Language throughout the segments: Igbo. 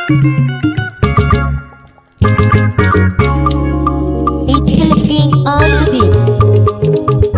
It's looking on the beats.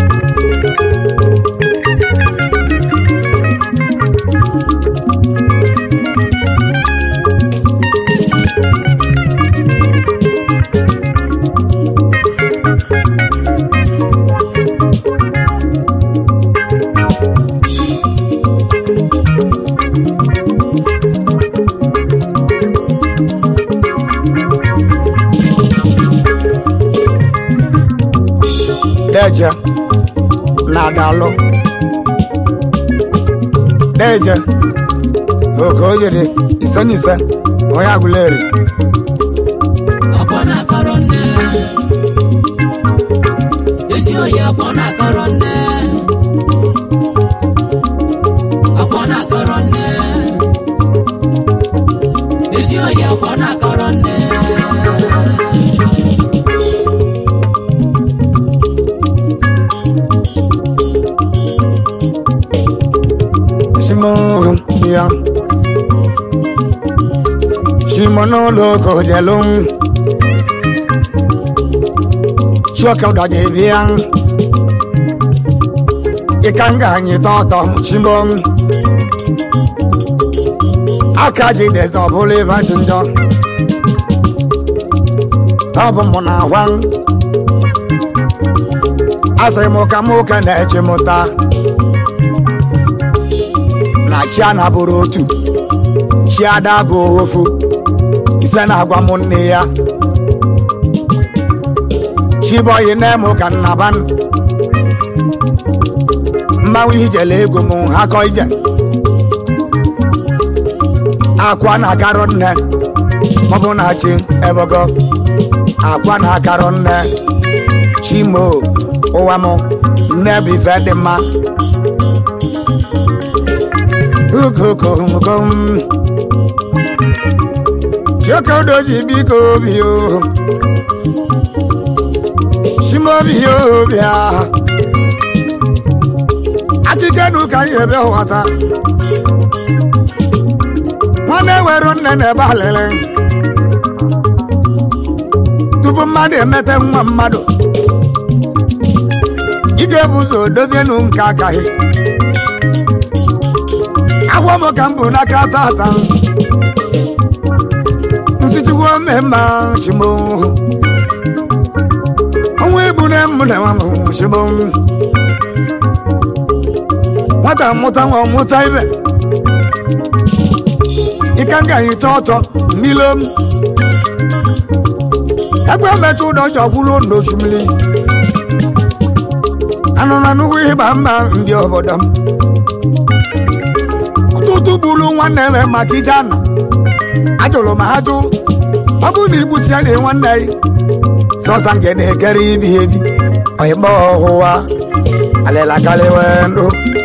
Deje na-adalụ Deje oke o jiri ise na ise onye agụleri ọkwa na-akọrọ nne ezi oyi ọkwa na-akọrọ nne ọkwa na-akọrọ nne ezi oyi ọkwa na-akọrọ nne Simon ya Simon loko jelung Chua kau da je biang Ikan ganyi to to Simon Akaji de zo bole va junjo Tabo mona wang Asai moka moka na echimuta na chi a na-abụrụ otu chi ada bụ ofu ise na-agwa m nne ya chibọyị na-eme ka nnaban mmanwụ ijele ego m ha kọ ije akwa na-akarọ nne maọbụ na chi ebogo akwa na-akarọ nne chimo ụwa m nne bụ ife dị mma ukokomkom chokodoji biko obi o shimobi obi a akikenu ka ihe ebe ghọta nwanne were nne na ebe alịrị tupu mmadụ emete nwa mmadụ ị ga-ebu ụzọ dozienu nke akaghị agwọ m ka m bụ n'aka tata nsitiwo mmemme chimo ọnwa egbu na m na nwa m chimo nwata mụta nwa mụta ibe ike nga anyị tọ ọtọ mmilo m egbe metụ ụdọ jọkwuru n'osimiri anụ na nnukwu ịgba mma ndị obodo m ọtụtụ bụrụ nwanne m maka ije ana ajụrụ m ajụ ọ bụrụ na igbusi ya na nwanne ya sọsa nke na-ekere ibi ebi ọyịkpọ ọhụwa alịlakarịwe ndụ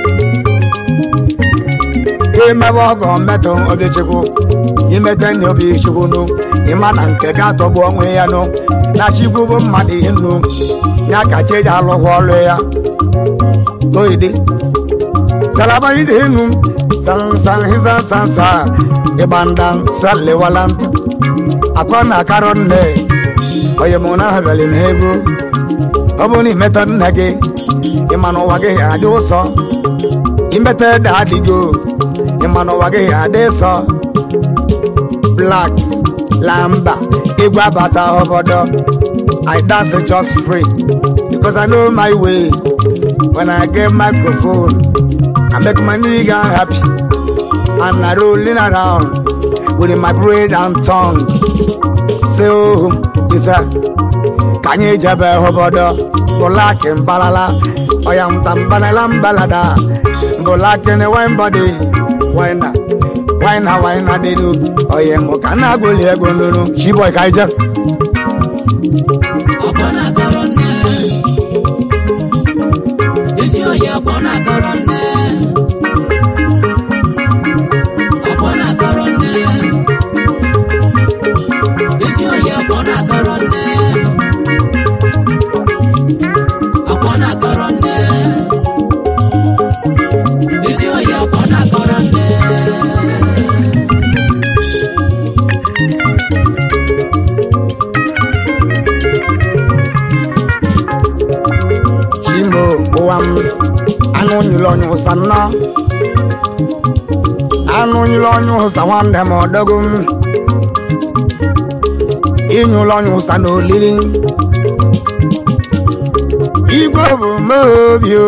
imebe ọgọ mmetụ obichukwu imete nne obi chukwu nụ ịma na nke ga-atọgbu onwe ya nụ na chikwu bụ mmadụ ihe nnu ya ka chi eji alụghị ọrụ ya toide salaba ide enu san san hisan san sa ibandan saliwalant akwana karo nne oye mụ na habali m ego ọ bụ na imetọ nne gị ịma na ụwa gị adị ụsọ imete ede adịgo ịma na ụwa gị adị sọ black lamba igwe abata obodo i dance just free because i know my way when i get microphone I make my nigga happy and I rolling around with my brain and tongue. Say oh, isa kanye jabe hobodo bulaki mbalala oya mtambalala mbalada bulaki ne wine body wine wine wine denu oye mo kana goli ego ndunu chiboy kaija ọkwa na-akọrọ nne ezi oyi ọkwa na-akọrọ nne ọkwa na-akọrọ nne ezi oyi ọkwa na-akọrọ nne ọkwa na-akọrọ nne ezi oyi ọkwa na-akọrọ nne yiri onye ụsa nna anụ yiri onye ụsa nwanne m ọdọgo m ịnyụla onye ụsa n'olili igwe bụ meobi o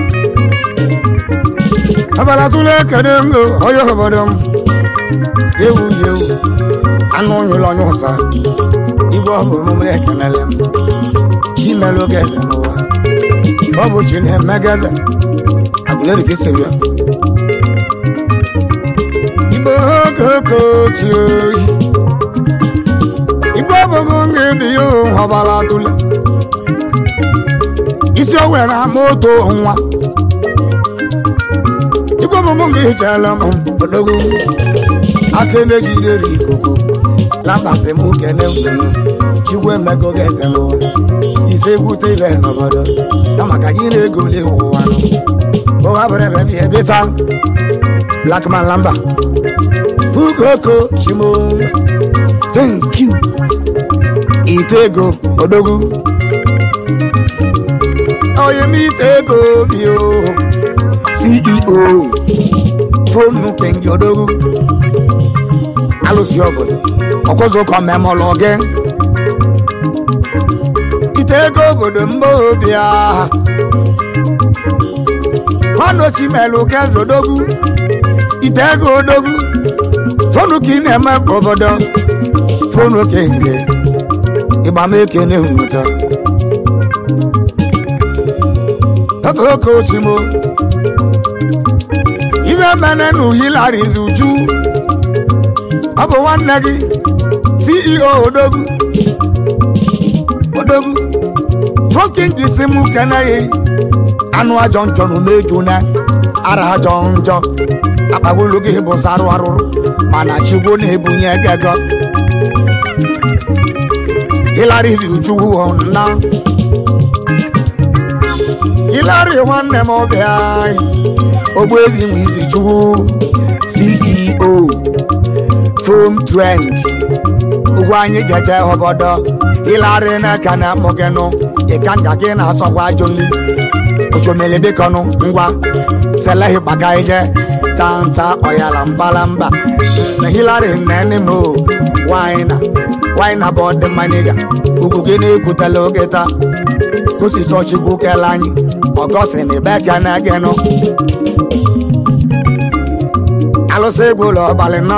abala tụle kede m o onye obodo m ewu yi ewu anụ nyụla onye ụsa igwe ọ bụ omume ekenele m chimelu oge eze n'ụwa ọ bụ chi na-eme gị eze agụleri ka esiri ya igbe oge oke otu oyi igbe ọ bụ m ga-ebi ya ọbala tụle isi o were ama otu nwa igwe bụ m ga-ehichala m odogwu aka na-ejidere ikuku lambasị m kene mgbenye chigwe mmego ga-eze n'ụwa ise gwute ile n'obodo na maka gị na-egoli ụwa nụ ụwa bụrụ ebe bi ebita blackman lamba bugoko chimo thank you ite ego odogwu onye m ite ego bi o ceo fonu kengi odogwu alụsị obodo ọkwụzụkọ memọlụ gị ite ego obodo mba obi aha ọnọchi melụ keze odogwu ite ego odogwu fonu ka ị na-eme obodo fonu kenge ịgbameke na-ehunụta oke osimo ibe mene na uhilariz uju ọ bụ nwanne gị ceo odogwu odogwu fọkin gị si mụ keneghị anụ ajọ njọ na umeju na ara ajọ njọ akpagolu gị bụ sarụ arụrụ mana chigwo na-ebunye gego hilariz uju na hilari nwanne m ọbịa ogbuebi nwe izi chukwu ceo fom trend ugwu anyị jeje obodo ịlarị n'aka na mụgịnụ ịka nga gị na-asọkwa ajụli ochomele dịkọnụ ngwa selehi gbaga ije tanta ọyala mbalamba na hilari nnene m waina waina bụ ọdị mmanya ugwu gị na-ekwutela oge taa kosisi ọchịkwu kele anyị ọgọsi na ebe ka na gịnụ alụsị egwu ụlọ ọbalị nọ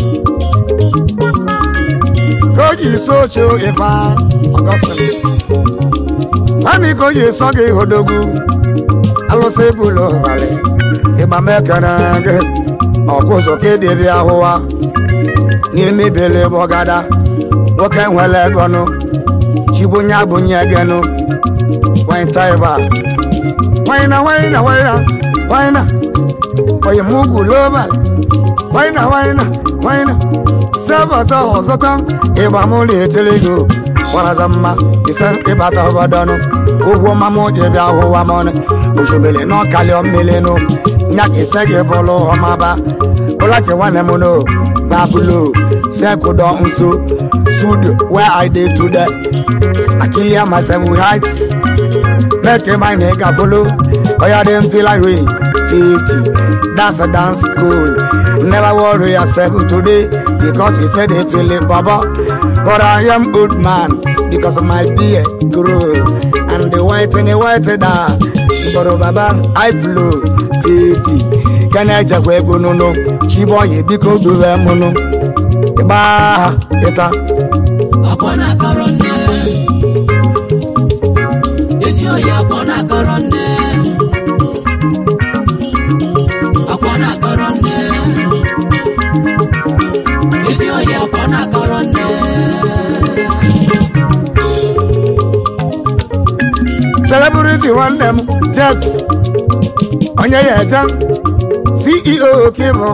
ka o ji so oche ife ọgọstin nwanne ka o ji sọ gị hodogwu alụsị egwu ụlọ ọbalị ịgba mekere gị ọgụzọ ka edebe ahụwa n'ime ibele bọgada nwoke nwere egonu chibunye abụnye gịnụ wine taiba wine na wine na wine na wine na oyi mugu global wine na wine na wine na sẹ́fọ̀ sọ̀hún sọ́tàn ìbámu lè tẹ́lẹ̀ gò wàràzà mma ìsẹ́ ìbàtà ọ̀bọ̀dọ́nu ugwu mamu jẹbi ahụwa mọni osimiri náà kàlẹ́ ọ̀mìlẹ̀ nù nyàkì sẹ́gì bọ́lú ọmọba bọ́lákì nwanne m nù babulo sẹ́kù dọ̀ nso studio where i dey today akilia masebu heights mẹ́kì máa ní gàfolo ọ̀yà dé nfìlà rè fifty that's a dance school never worry yourself today because he said he feel it baba but i am old man because my beard grow and the white and the white da but baba i flow fifty kẹ́ni ẹ̀jẹ̀kọ̀ ego nínú chibọ̀ yìí bí kò dùn ẹ̀ múnú ìgbà ìta. akwa na-akọrọ nne ezi oyi akwa na-akọrọ nne akwa na-akọrọ nne ezi oyi akwa na-akọrọ nne celebrity nwanne m jeff onye ya eje ceo kibo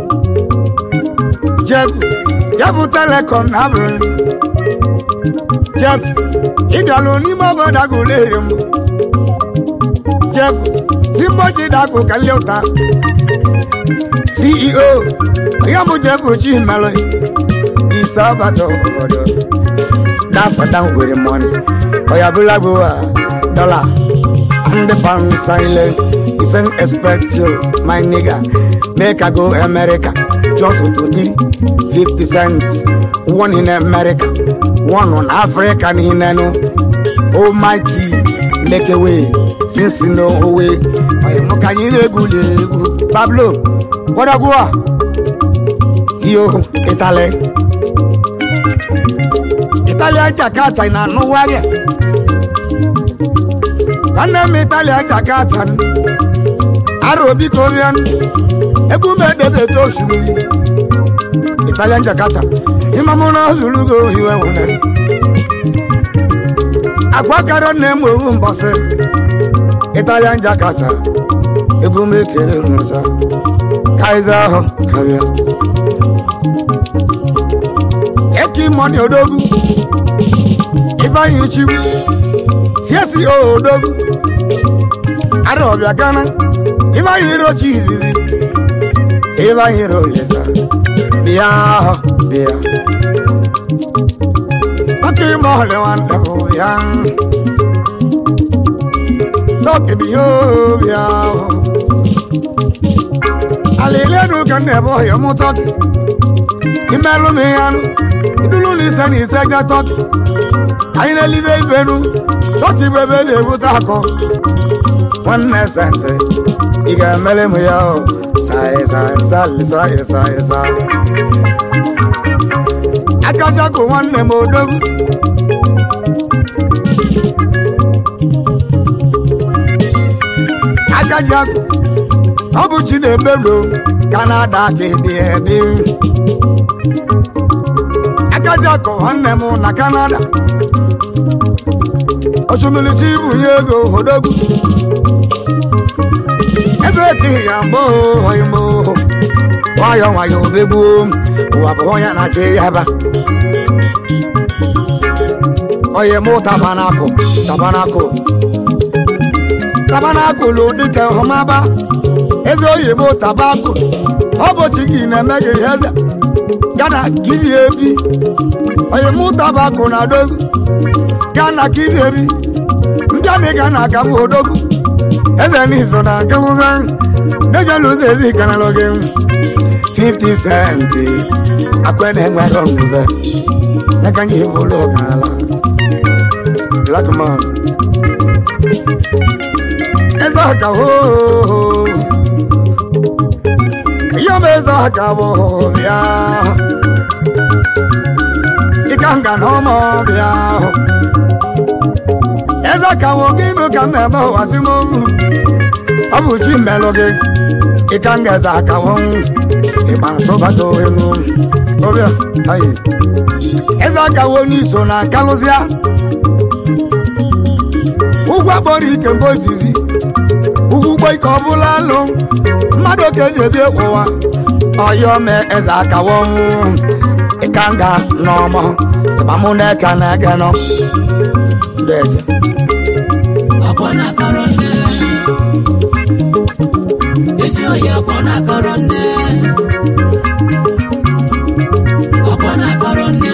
jeff jeff telecom na abụrụ jeff ịbịalụ n'ime obodo agụleri m jeff simboji dagụ kalie ụta ceo onye mụ jeff chimelụ ise ọbata obodo that's a down with the money oya bụla bụ dọla ndị pansile isen expect you my nigga make i go america just to di 50 cents one in america one on africa nihinenu almighty make a way since no way oyi mụ ka anyị na-egwuli egwu pablo gbadagwua iyo itali italia jakarta na anụwarịa nwanne m italia jakarta aro biko rịa egwu m edebete osimiri italian jakarta ịmamụ na ozulugo iwe nwere agwa kara nne m owu mbọsị italian jakarta egwu m ekele nwụta kaiza ahụ karịa eki mọni odogwu ifeanyi chigwu siesi odogwu arọbịa gana ifeanyi rochi izizi ifeanyi roleza bịa ahụ bịa maka ime ọhụrụ nwanda bụ ya tọki biya bịa ahụ alilenu ka nna ebe ọhịa mụ tọki imelụ m ihe anụ idulu na ise na ise ga tọki anyị na-elibe ibenu tọki bụ ebe na-ebute akọ nwanne sente ị ga-emere m ya o saị saị saị saị saị saị akajako nwanne m odogwu akajako ọ bụ chi na-emelo kanada ka ịdị edi akajako nwanne m na kanada osimiri bunye ego odogwu eze ekighị ya mbụ imo nwayọ nwayọ obegbuo ụwa bụ onye na-achị ya ba oye mụ tabanakụ tabanakụ tabanakụlụ dịka ọmaba eze oyi mụ tabakụ ọ bụ chi gị na-eme gị eze gana kibi ebi oye mụ tabakụ na dogu gana kibi ebi ndị a na-ega na aka bụ odogwu eze n'iso na nkewụza dejelu ụzọ ezi kanalụ gị 50 centi akwe na-enwere omume n'aka nye ibu ụlọ ọgarala black man eze aka hoo ihe ọma eze aka bụ bịa ịka nga na ọma bịa eze aka wụ gị nụ ka mmemme ụwazi m ọ bụ chi mmelụ gị ịka nga eze aka wụ ịgba nsọbago enu ọbịa ayi eze aka wụ n'iso na kalụzịa ụgwọ akpọrọ ike mgbe ozizi ugwu ugbo ike ọ bụla alụ mmadụ ka eji ebi ụwa ọyọ mee eze akawo ịka nga n'ọmọ ịgbamụ na-eka na-ege nọ ndị eze akwa na-akọrọ nne ezi oyi akwa na-akọrọ nne akwa na-akọrọ nne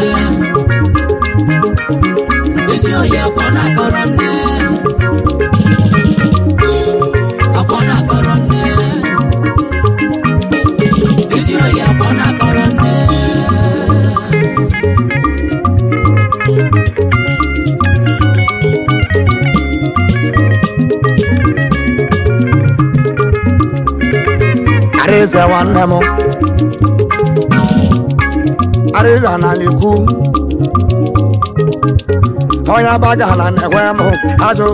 ezi oyi akwa na-akọrọ nne akwa na-akọrọ nne ezi oyi akwa na-akọrọ nne Arịza nwanne m Arịza na n'ikwu onye agbagala na-ekwe m azụ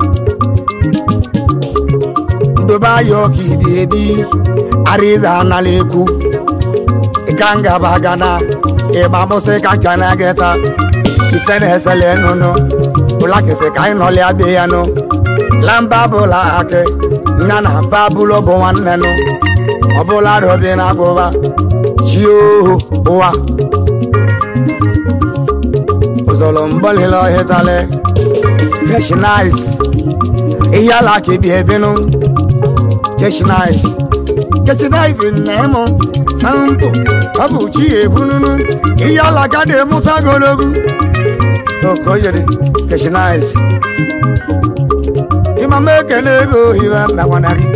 ndobe ayọ ka ibi ebi Arịza na n'ikwu ịka ngaba gana ịgba mụsị ka nka na gịta ise na-esele nụnụ ụla kịsị ka anyị nọlịa be ya nụ lamba bụla akị nna na mba bụlụ bụ nwanne nụ ọbụla robi na agụba chi ohu ụwa ụzọrọ mbọlile ọhịtale keshinais ihe ala ka ebi ebinụ keshinais keshinais nne-mụ sampụ ọ bụ chi ebununu ihe ala ka dị mụsa ogologo okoyere keshinais ịma ma m ekene ego iwe mbakwana gị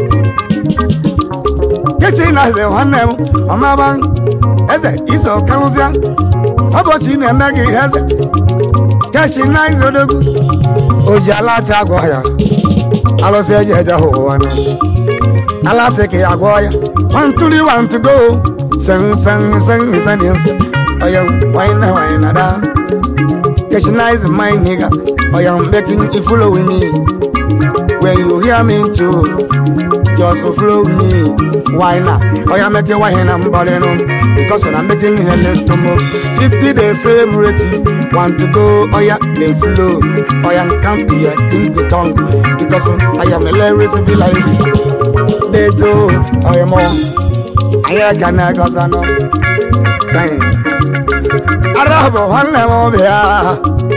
kesi na eze nwanne m ọmaba eze iso karụzịa ụbọchị na-eme gị eze kesi na izodogwu o ji alati agwọ ya alụsị eji eje hụ ụwa na alati ka ya gwọ ya wantuli wantugo sen sen sen sen sen oya wine wine da kesi na is my nigga oya making it follow with me when you hear me too just follow me why not oya make it wine and body no because I'm making it a little move 50 days celebrate want to go oya then flow oya come to your think the tongue because I am a lyrics be like they do oya more I can I got no saying Arabo one level there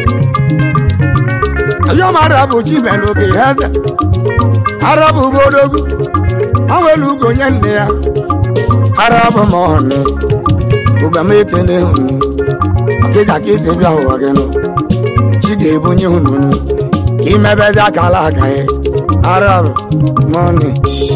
Ayom Arabu chimelu ke heze Arabu bodogu Awelu ugo nye nne ya Arabu mọọnụ Uga m ekene hunu Ọkịja ka isi bịa ụwa gị nụ Chi ga-ebunye hunu nụ Ka imebezi akala aka ya Arabu mọọnụ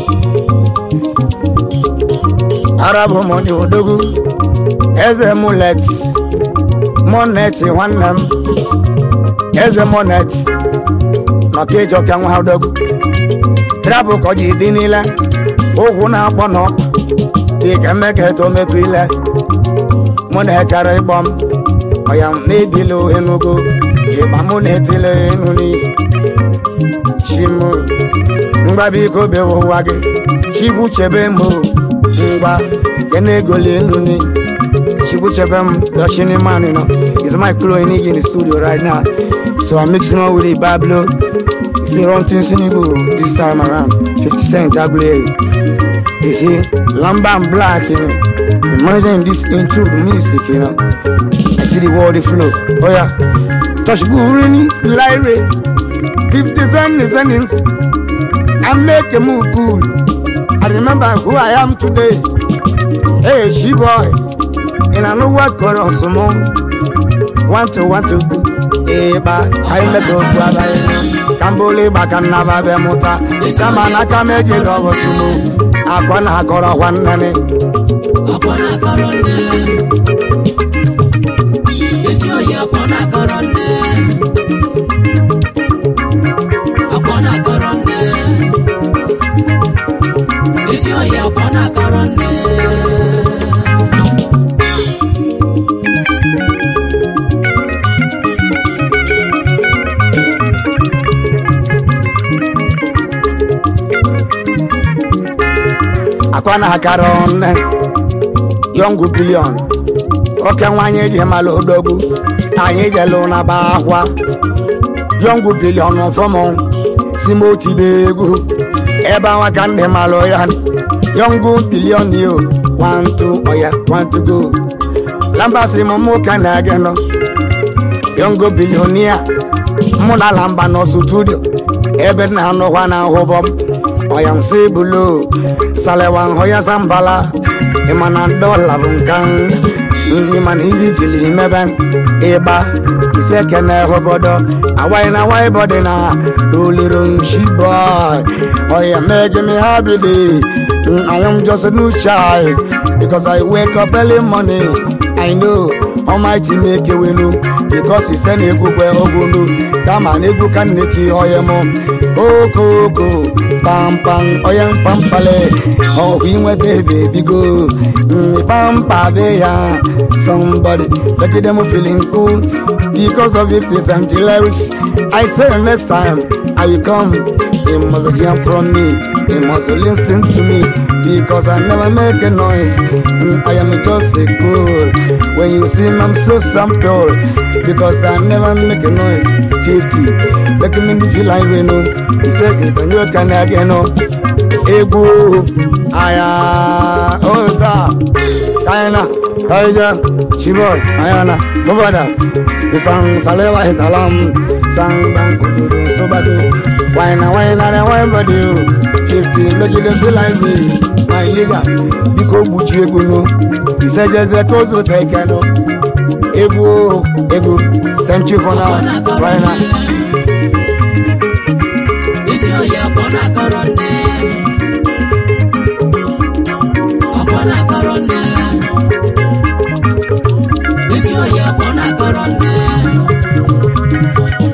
Arabu mọọnụ odogu Eze mulet Monet nwanne m Eze monet Maka ịjọ ka nwa ha odogwu trabụ ka ọ ji dị niile ụkwụ na-akpọ n'ọkpa dị ka mmeka eto metụ ile mụ na-ekere ịkpọ m ọya na-ebili enugo ịgba mụ na-etile enu n'iyi chim ngwa biko bewe ụwa gị chigbu chebe m ngwa ke na-egoli enu n'iyi chigbu chebe m yoshini mani no is my clone in the studio right now so i'm mixing up with a bablo see run things in Igbo this time around 50 cent Aguleri you see lamba and black you know imagine this into the music you know I see the world the flow oh yeah touch Burini Lyre 50 cent is an instant and make a move cool I remember who I am today hey she boy and I know what got on some want to want to ịba anyị metụ okwu abalị ka mbụlụ ịgba ka nnaba be mụta kama na aka m ejela ọbọchị m akwa na akọrọ kwa nnene akwa na-akọrọ nne ezi oyi akwa na-akọrọ nne akwa na-akọrọ nne ezi oyi akwa na-akọrọ nne akwa na akara nne yọngụ bilion oke nwanyị ji mala odogwu anyị jelu na ba akwa yọngụ bilion fọmụ si m otibe egwu ebe awa ka ndị malụ ya yọngụ bilion yo wantu ọya wantu go lambasi m mụ ka na-ege nọ yọngụ bilionia mụ na lamba nọ studio ebe na-anọkwa na ahụbọ m ọya nsị bulo salewa nhọya sambala ịmana dọla bụ nka nri mana ibi jili mebe ịgba ise kene obodo awaị na awaị bọdị na roliro nshi boy ọya make me happy day I am just a new child because I wake up early morning I know Almighty make a winu because he send egwu kwe ogunu kama na egwu ka nneti ọya mụ okoko pampam onye mpampale ọhụ inweta ebe ebigo pampa be ya somebody make them feeling cool because of it is and the lyrics I say next time I will come you must hear from me you must listen to me because I never make a noise Mm, I am just a cool when you see me I'm so simple because I never make a noise 50 make me feel like we know he said if I know can again no egwu aya oza china taija chiboy ayana mubada isang salewa isalam sang bang kududu sobadu waina waina na wine body o fifty make you dey feel like me my nigga biko gbuchi egwu no isejeze kozo teke no egwu o egwu thank you for now akwa na-akọrọ waina. nne ezi oyi na-akọrọ nne akwa na-akọrọ nne ezi oyi akwa na-akọrọ nne